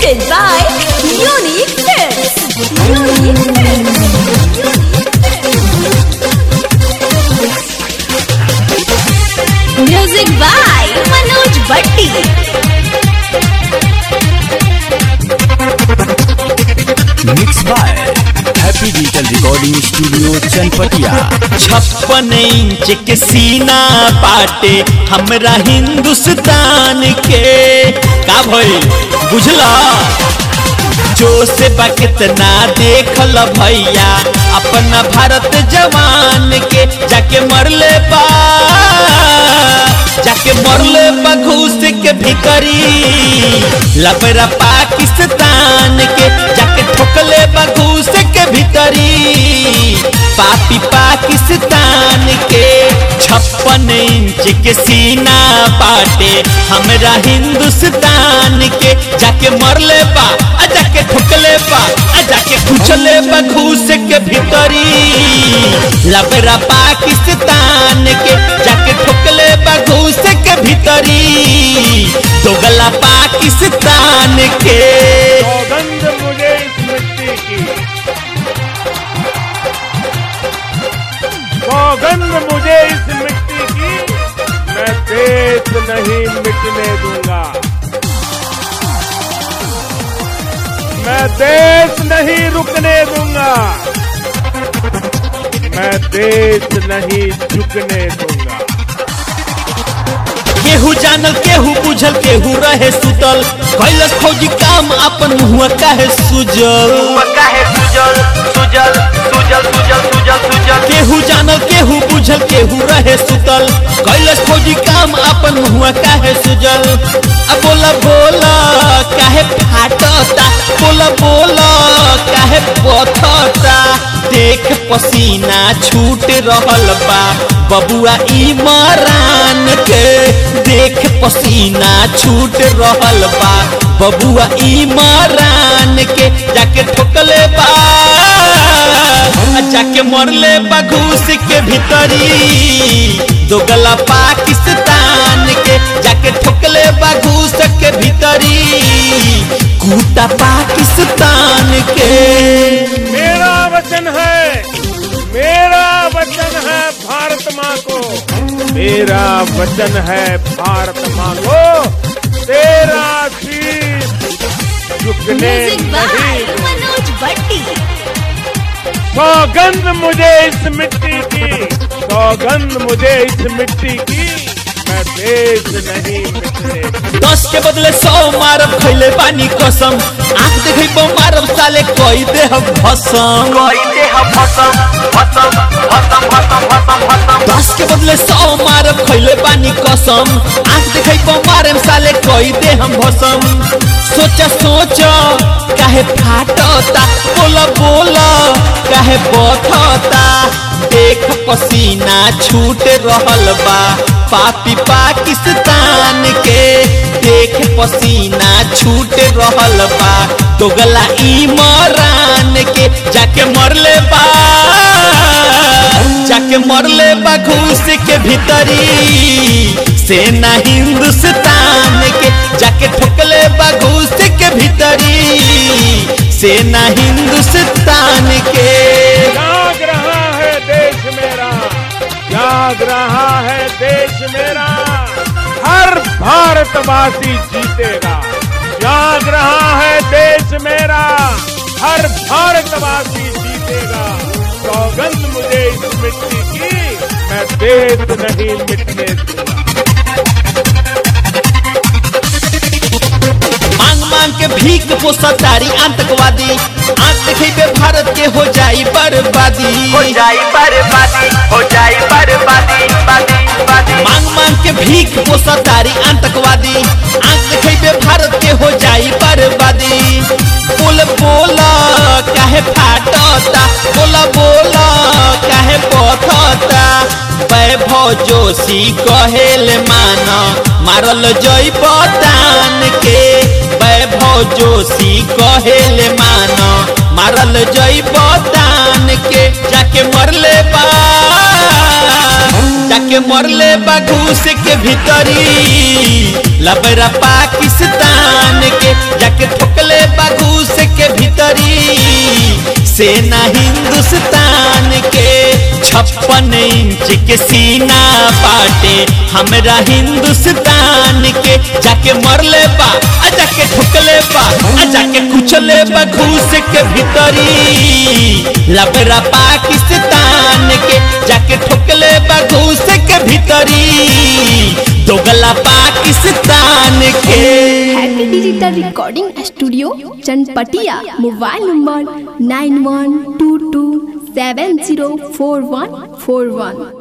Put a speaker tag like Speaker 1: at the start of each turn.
Speaker 1: Presented by Unique Tips. Unique Tips. Music by Manoj Bhatti.
Speaker 2: Mix by happy digital recording studio Chanpatia
Speaker 3: छप्पन inch के सीना पाटे हमरा हिंदुस्तान के का भइल बुझला जो से बा कितना देखल भैया अपना भारत जवान के जाके मरले बा जाके मरले बा घूस के भिकरी लबरा पाकिस्तान के जाके ठोकले बा घूस के भीतरी पापी पाकिस्तान के छप्पन इंच के सीना पाटे हमरा हिंदुस्तान के जाके मरले बा आ जाके ठोकले बा आ जाके कुचले बा घूस के भीतरी लबरा पाकिस्तान के जाके ठोकले बा घूस के भीतरी दोगला पाकिस्तान के
Speaker 4: सौगंध मुझे इस मिट्टी की सौगंध मुझे इस मिट्टी की मैं देश नहीं मिटने दूंगा मैं देश नहीं रुकने दूंगा मैं देश नहीं झुकने दूंगा
Speaker 3: केहू जानल केहू बुझल केहू रहे सुतल कैलस फौजी काम अपन मुहुआ काहे सुजल केहू जानल केहू बुझल केहू रहे सुतल कैलस फौजी काम अपन मुहुआ काहे सुजल आ बोला बोला काहे फाटता बोला बोला काहे बथता देख पसीना छूट रहल बा बबुआ इमरान के देख पसीना छूट रहल बा बबुआ इमरान के जाके ठोकले बा आ जाके मरले बा घूस के भीतरी दोगला पाकिस्तान के जाके ठोकले बा घूस के भीतरी कूटा पाकिस्तान के
Speaker 4: मेरा वचन है मेरा वचन है भारत माँ को मेरा वचन है भारत माँ को तेरा शीश झुकने
Speaker 1: Music by
Speaker 4: नहीं
Speaker 1: Manoj Bhatti.
Speaker 4: सौगंध मुझे इस मिट्टी की सौगंध मुझे इस मिट्टी की मैं देश नहीं मिटने दूंगा।
Speaker 3: दस के बदले सौ मारब खैले पानी कसम आंख देखै पो मारब साले कोई दे हम भसम दस के बदले सौ मारब खैले पानी कसम आंख देखै पो मारब साले कोई दे हम भसम सोच सोच काहे फाटता बोला बोला काहे बथता देख पसीना छूट रहल बा पापी पाकिस्तान के देख पसीना छूट रहल बा दोगला इमरान के जाके मरले बा जाके मरले बा घूस के भीतरी सेना हिंदुस्तान के जाके ठोकले बा घूस के भीतरी सेना हिंदुस्तान के
Speaker 4: जाग रहा है देश मेरा जाग रहा है देश मेरा हर भारतवासी जीतेगा जाग रहा है देश मेरा हर भारतवासी जीतेगा सौगंध मुझे इस मिट्टी की मैं देश नहीं मिटने दूंगा
Speaker 3: मांग मांग के भीख पोसतारी आतंकवादी आंख देखेबे भारत के हो जाई बर्बादी
Speaker 5: हो जाई बर्बादी हो जाई बर्बादी बादी बादी
Speaker 3: मांग मांग के भीख पोसतारी आतंकवादी आंख देखेबे भारत के हो जाई बर्बादी बोल बोला काहे फाटता बोला बोला काहे पथता वैभव जोशी कहेल माना मारल जई तान के वैभव जोशी कहेल माना मारल जई तान के जाके मरले बा जाके मरले बा घूस के भीतरी लबरा पाकिस्तान के जाके ठोकले बाघूस के भीतरी सेना हिंदुस्तान के छप्पन इंच के सीना पाटे हमरा हिंदुस्तान के जाके मरले बा आ जाके ठुकले बा आ जाके कुचले बा घूस के भीतरी लबरा पाकिस्तान के जाके ठुकले बा घूस के भीतरी दोगला पाकिस्तान के
Speaker 6: happy digital recording studio Chanpatia mobile number nine one two two seven zero four one four वन